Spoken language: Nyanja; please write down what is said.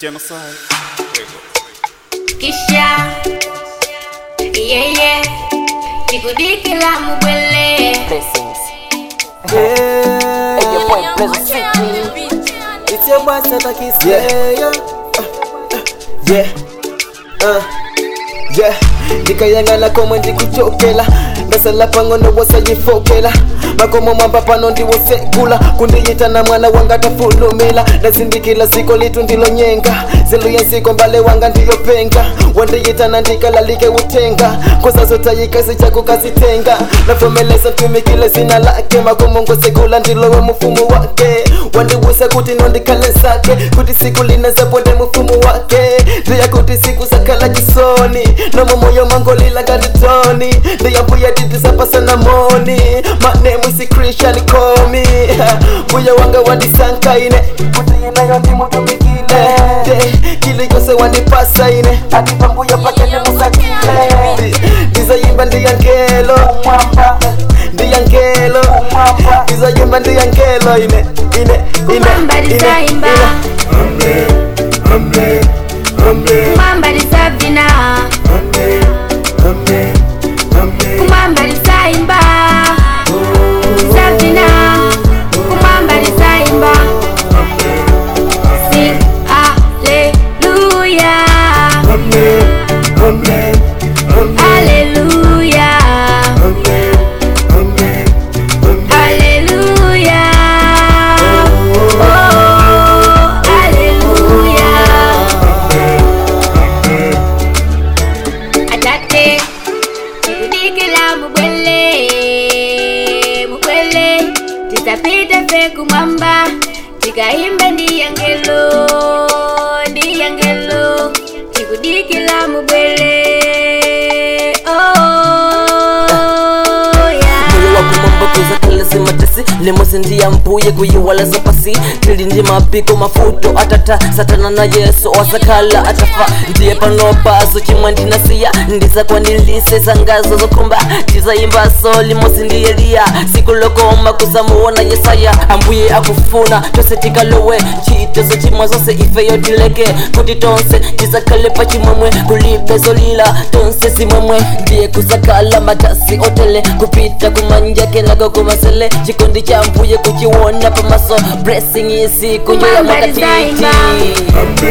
Genocide. kisha yeye tikudikila mubwele Blessings. Yeah. Hey, your boy Pleasure City. It's your boy Santa Kiss. Yeah. Yeah. Yeah. Uh. Yeah. ndikayangana komwe ndikuchokela ndasala pang'ono wasayifokela makomo mwamba pano ndiwosekula kundiyitana mwana wanga tafulumila ndazindikila siko litu ndilonyenga zilu yensiko mbale wanga ndiyopenga wandiyitana ndikalalike utenga kozazotayikasi chako kasitenga nafomeleza ntumikile zina lake makomo ngosekula ndilowe mufumu wake wandiwusa kuti nondikale zake kuti siku linazaponde mufumu wake ndiya kuti siku zakhala chisoni nomo moyo mangolila ngatitoni ndiyambuya titisapasana moni manemu isi christian komi mbuya wanga wandisankaine kuti inayo ndimutumikile kili yose wandipasa ine atipa mbuya pakene musakile ndizayimba ndiyangelo ndiyangelo ndizayimba ndiyangelo ine ine ine kumamba ine lizaimba kumamba lizavina kumamba lizaimba lizavina kumamba lizaimba sing haleluya haleluya haleluya oh haleluya atate tikudikila mubwele mubwele titapita fe kumwamba tikaimba ndiyangelo ndiyangelo tikudikila mubwele oh, yeah. moyo wakumamba kuza kalasi matesi lemosi ndiya mpuye kuyiwalaza pasi tili ndi mapiko mafuto atata satana na yesu wasakhala atafa ndiye panopaso chimwe ndinasiya ndisakwandilise sangazo zokhumba ndizayimbaso limosi ndiye liya siku lokoma kusamuona yesaya ambuye akufuna tose tikalowe ntchito chimwe zonse ifeyo tileke kuti tonse tisakhale pa chimwemwe kulibe zolila tonse simwemwe ndiye kusakhala matasi otele kupita kumanja kenako kumasele chikondi cha mbuye kuchiwona pamaso blessing isiku njo ya Kumamba mwakatiti lizaimba.